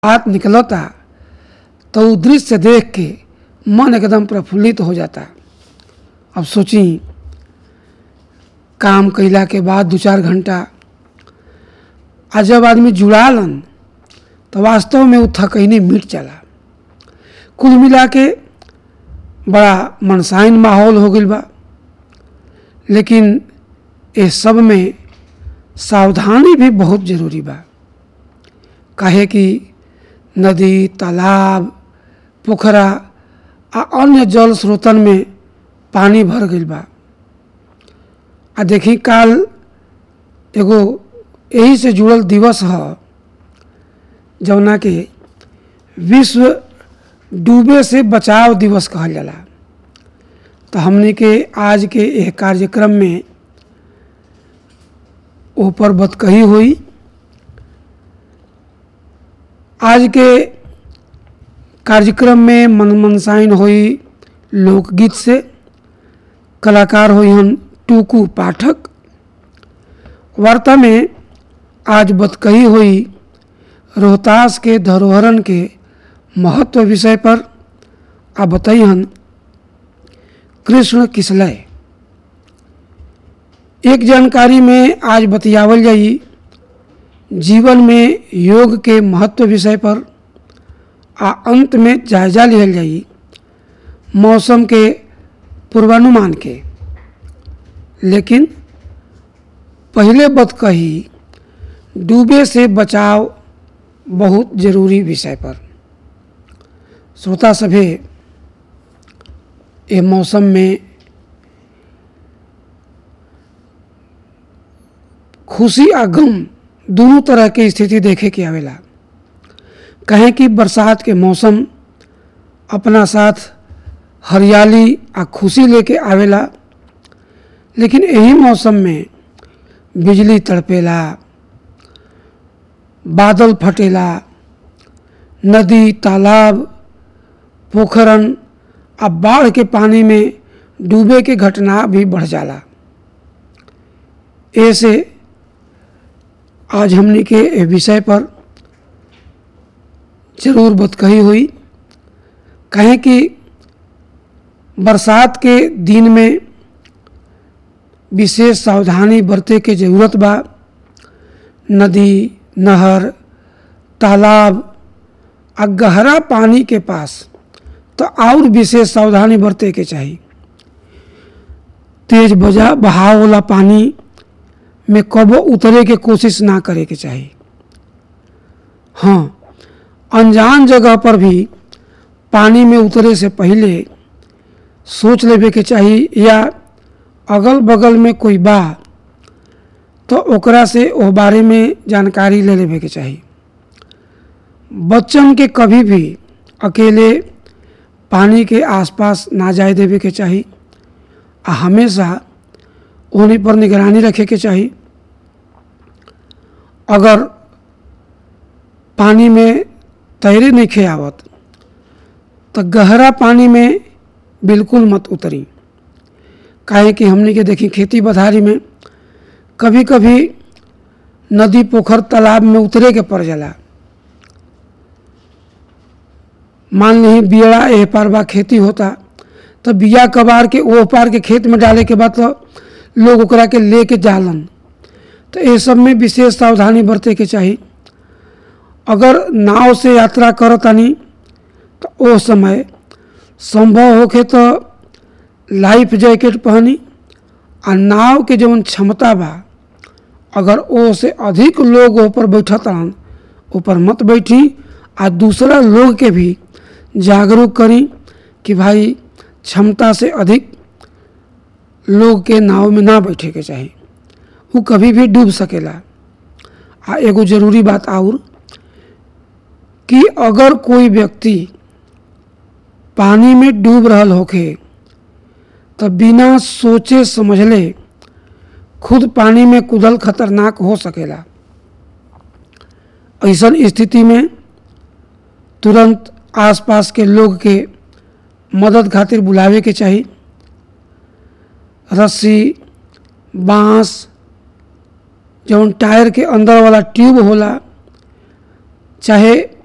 हाथ निकलता तो उ दृश्य देख के मन एकदम प्रफुल्लित हो जाता अब सोची काम कैला के बाद दो चार घंटा आ जब आदमी जुड़ालन तो वास्तव में वो थकैनी मिट जाला कुल मिला के बड़ा मनसाइन माहौल हो गई बा लेकिन इस सब में सावधानी भी बहुत ज़रूरी बा काहे कि नदी तालाब पोखरा आ अन्य जल स्रोतन में पानी भर गई बा आ देखी काल एगो यही से जुड़ल दिवस ह जौना के विश्व डूबे से बचाव दिवस कहल जाला तो हमने के आज के यह कार्यक्रम में ऊपर बतकही हुई आज के कार्यक्रम में मन मनसाइन हुई लोकगीत से कलाकार हुई हन टूकू पाठक वार्ता में आज बतकही हुई रोहतास के धरोहरन के महत्व विषय पर आ बताई हन कृष्ण किसलय एक जानकारी में आज बतियावल जाई जीवन में योग के महत्व विषय पर आ अंत में जायजा लिहल जाई मौसम के पूर्वानुमान के लेकिन पहले बत कही डूबे से बचाव बहुत जरूरी विषय पर श्रोता सभे ये मौसम में खुशी आ गम दोनों तरह के स्थिति देखे के आवेला कहें कि बरसात के मौसम अपना साथ हरियाली आ खुशी लेके आवेला लेकिन यही मौसम में बिजली तड़पेला बादल फटेला नदी तालाब पोखरन आ बाढ़ के पानी में डूबे के घटना भी बढ़ जाला ऐसे आज हमने के ए विषय पर जरूर बतकही हुई कहें कि बरसात के दिन में विशेष सावधानी बरते के जरूरत बा नदी नहर तालाब आ गहरा पानी के पास तो और विशेष सावधानी बरते के चाहिए तेज बजा बहाव वाला पानी में कबो उतरे के कोशिश ना करे के चाहिए हाँ अनजान जगह पर भी पानी में उतरे से पहले सोच लेवे के चाहिए या अगल बगल में कोई बा तो ओकरा से ओ बारे में जानकारी ले लेवे के चाहिए बच्चन के कभी भी अकेले पानी के आसपास ना जाए देवे के चाहिए आ हमेशा उन्हीं पर निगरानी रखे के चाहिए अगर पानी में तैरे नहीं खे आवत तो गहरा पानी में बिल्कुल मत उतरी काहे कि हमने के देखी खेती बधारी में कभी कभी नदी पोखर तालाब में उतरे के पड़ जाला मान ली बियड़ा एह पार बा खेती होता तो बिया कबार के ओह पार के खेत में डाले के बाद तो लोग ओकरा के ले के जालन तो ये सब में विशेष सावधानी बरते के चाहिए अगर नाव से यात्रा करतानी तो ओ समय संभव होके तो लाइफ जैकेट पहनी आ नाव के जौन क्षमता बा अगर ओ से अधिक लोग ऊपर बैठतन ऊपर मत बैठी आ दूसरा लोग के भी जागरूक करी कि भाई क्षमता से अधिक लोग के नाव में ना बैठे के चाहिए वो कभी भी डूब सकेला आ एगो जरूरी बात और कि अगर कोई व्यक्ति पानी में डूब रहल होखे तो बिना सोचे समझले खुद पानी में कूदल खतरनाक हो सकेला ऐसन स्थिति में तुरंत आसपास के लोग के मदद खातिर बुलावे के चाहिए रस्सी बांस जौन टायर के अंदर वाला ट्यूब होला चाहे